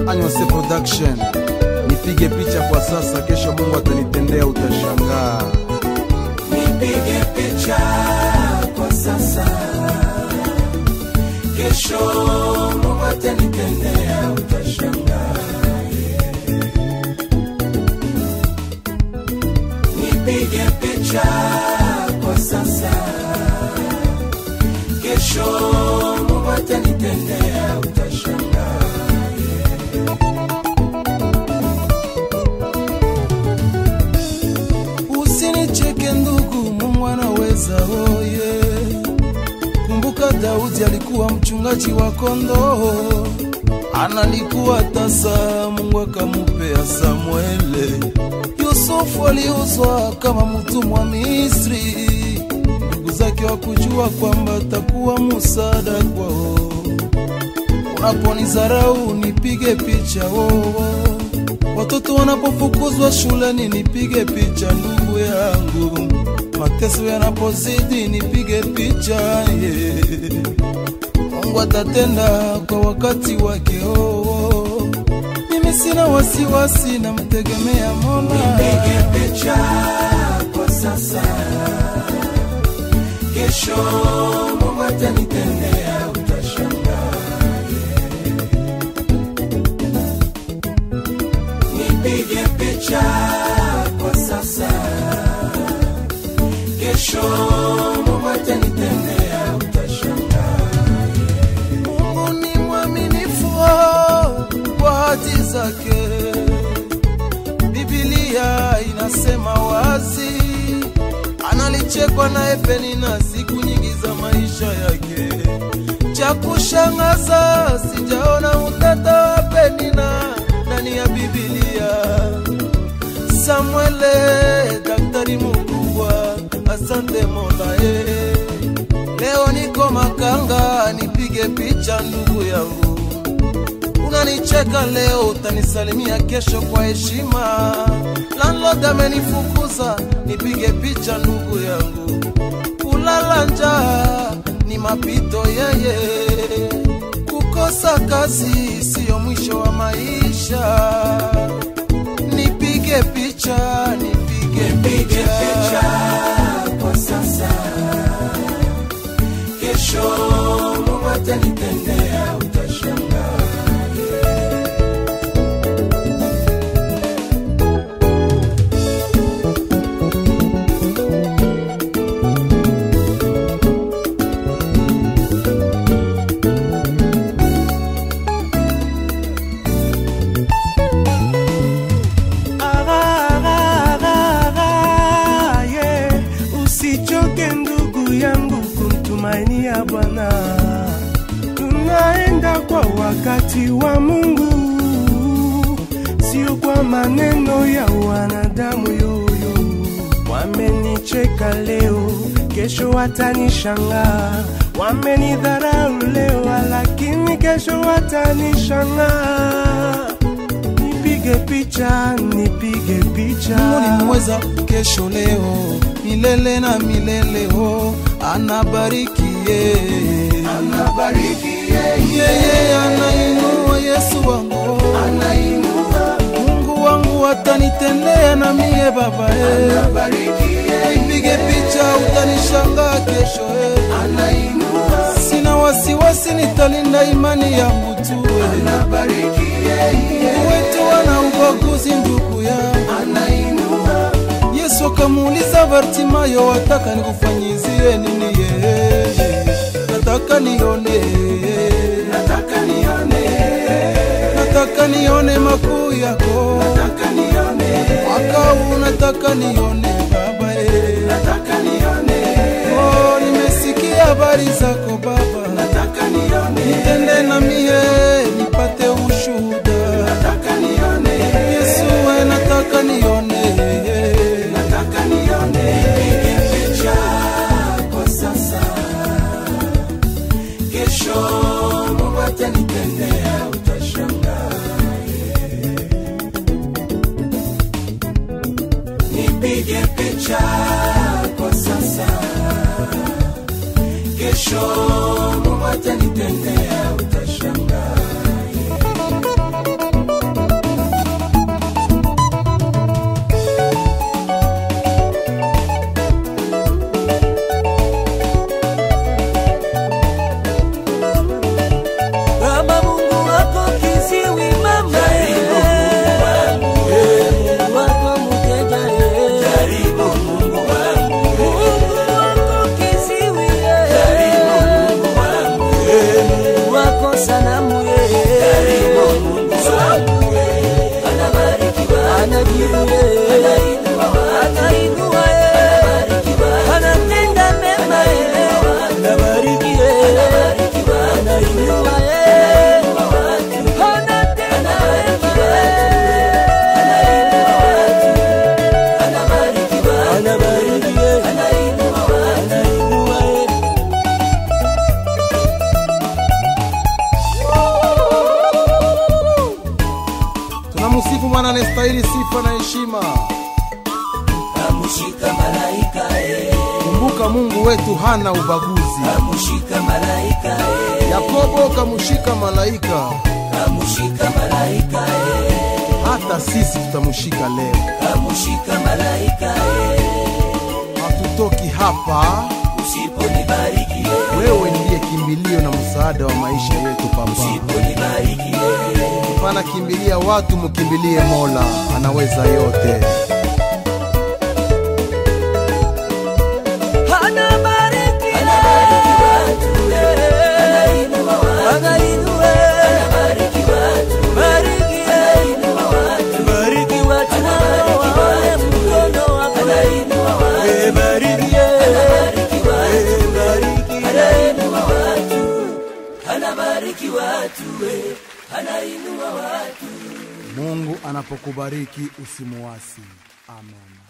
Anyose Production. Nipige picha kwa sasa, kesho Mungu atanitendea, utashangaa. nipige picha kwa sasa, kesho Mungu atanitendea, utashangaa. Nipige picha kwa sasa, kesho Mungu atanitendea, utashangaa. Usinicheke ndugu, Mungu anaweza oye. Kumbuka Daudi alikuwa mchungaji wa kondoo, analikuwa tasa, Mungu akamupea Samuele. Yusufu aliuzwa kama mtumwa Misri, ndugu zake wakujua kwamba atakuwa musada kwao. Unaponizarau nipige picha wowo Watoto wanapofukuzwa shuleni nipige picha ndugu yangu, mateso yanapozidi nipige picha yeah. Mungu atatenda kwa wakati wake oh, oh. Mimi sina wasiwasi, namtegemea Mola. Nipige picha kwa sasa, kesho Mungu atanitendea, utashangaa. Nipige picha kwa sasa, kesho Mungu atanitendea, utashangaa. Mungu ni mwaminifu oh, kwa hati zake. Biblia inasema wazi, analichekwa naye Penina siku nyingi za maisha yake. Cha kushangaza, sijaona utata wa Penina ndani ya Biblia. Samuele, daktari mkubwa, asante Mola eh. Leo niko Makanga, nipige picha ndugu yangu. Unanicheka leo, utanisalimia kesho kwa heshima. Landlord amenifukuza, nipige picha ndugu yangu. Kulala njaa ni mapito yeye, kukosa kazi siyo mwisho wa maisha. Nipige picha, nipige Nipige picha. picha kwa sasa, kesho Mungu atanitendea, utashangaa. Ah, yeah. Usichoke ndugu yangu kumtumainia Bwana, tunaenda kwa wakati wa Mungu, sio kwa maneno ya wanadamu yoyo. Wamenicheka leo, kesho watanishangaa. Wamenidharau leo, lakini kesho watanishangaa. Nipige picha, nipige picha. Mungu ni mweza kesho leo milele na milele ho anabariki yeye Anabariki yeye, yeye anainua Yesu wangu anainua, Mungu wangu atanitendea na mie baba eh. anabariki yeye, Nipige picha utanishangaa kesho eh. anainua, Sina wasiwasi nitalinda imani yangu tu eh. anabariki yeye, Wetu wana ubaguzi ndugu yangu anainua, Yesu akamuuliza Bartimayo, wataka nikufanyizie nini? Yeye nataka nione, nataka nione, nataka nione makuu yako, nataka nione, mwaka huu nataka nione Baba eh. nataka nione, Oh, nimesikia habari zako Baba, nataka nione, nitende na mie nipate ushuhuda. nataka nione, Yesu we, nataka nione nataka nione. Nipige picha kwa sasa, kesho Mungu atanitendea, utashangaa. Nipige picha kwa sasa, kesho Mungu atanitendea, utashangaa. sanamu ye karibu Mungu wangu we, anabariki watu, anajibu ye anainua ye anatenda mema ye anabariki ye anainua ye anatenda mema ye anabariki ye anainua ye tunamsifu mwana anayestahili sifa na heshima kamushika malaika e, kumbuka mungu wetu hana ubaguzi kamushika malaika e, yakobo kamushika malaika kamushika malaika e, hata sisi tutamshika leo kamushika malaika e, hatutoki hapa usiponibariki e, wewe ndiye kimbilio na msaada wa maisha yetu papa usiponibariki e, hapana kimbilia watu mkimbilie mola anaweza yote anabariki anabariki watu e, anainua watu, anainua ye anabariki watu, bariki ye anainua watu, bariki watu waone mkono wako anainua watu, Eh, bariki ye anabariki watu, Eh, bariki ye anainua watu, anabariki watu we, anainua watu mungu anapokubariki usimuasi amen